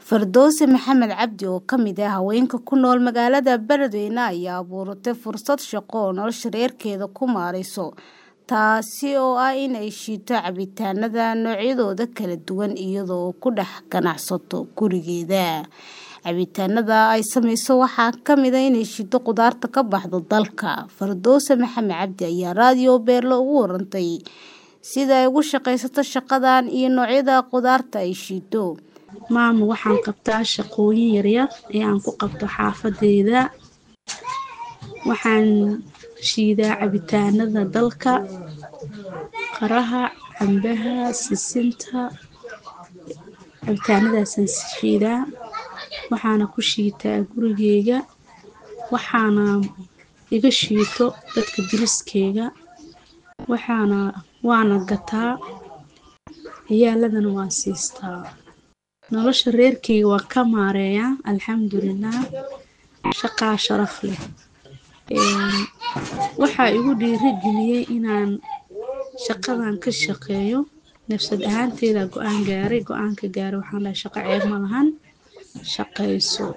Fardowse Maxamed Cabdi oo ka mid ah haweenka ku nool magaalada Beledweyne ayaa abuuratay fursad shaqo oo nolosha reerkeeda ku maareyso taasi oo ah in ay shiito cabitaanada noocyadooda kala duwan iyadoo ku dhex ganacsato gurigeeda cabitaanada ay sameyso waxaa ka mid ah inay shiito khudaarta ka baxda dalka Fardowse Maxamed Cabdi ayaa raadiyo Beerlo ugu warantay sida ay ugu shaqaysato shaqadan iyo noocyada khudaarta ay shiito maama waxaan qabtaa shaqooyin yaryar ee aan ku qabto xaafadeyda waxaan shiidaa cabitaanada dalka qaraha cambaha sisinta cabitaanadaasaan shiidaa waxaana ku shiitaa gurigeyga waxaana iga shiito dadka deriskeyga waxaana waana gataa ciyaaladana waan siistaa nolosha reerkeyga waan ka maareeyaa alxamdulilah shaqaa sharaf leh waxaa igu dhiirigeliyey inaan shaqadan ka shaqeeyo nafsad ahaanteyda go-aan gaaray go-aanka gaaray waxaan dhahay shaqo ceeb ma lahan shaqayso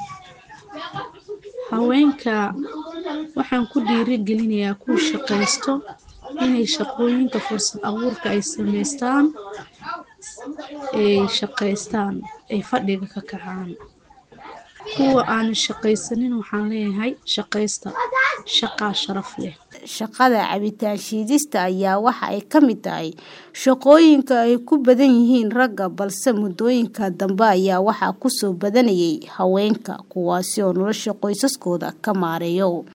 haweenka waxaan ku dhiirigelinayaa kuwa shaqaysto inay shaqooyinka fursad abuurka ay sameystaan ay shaqaystaan ay fadhiga ka kacaan kuwa aan shaqaysanin waxaan leeyahay shaqaysta shaqaa sharaf leh shaqada cabitaan shiidista ayaa waxa ay ka mid tahay shaqooyinka ay ku badan yihiin ragga balse muddooyinka dambe ayaa waxaa kusoo badanayay haweenka kuwaasi oo nolosha qoysaskooda ka maareeyo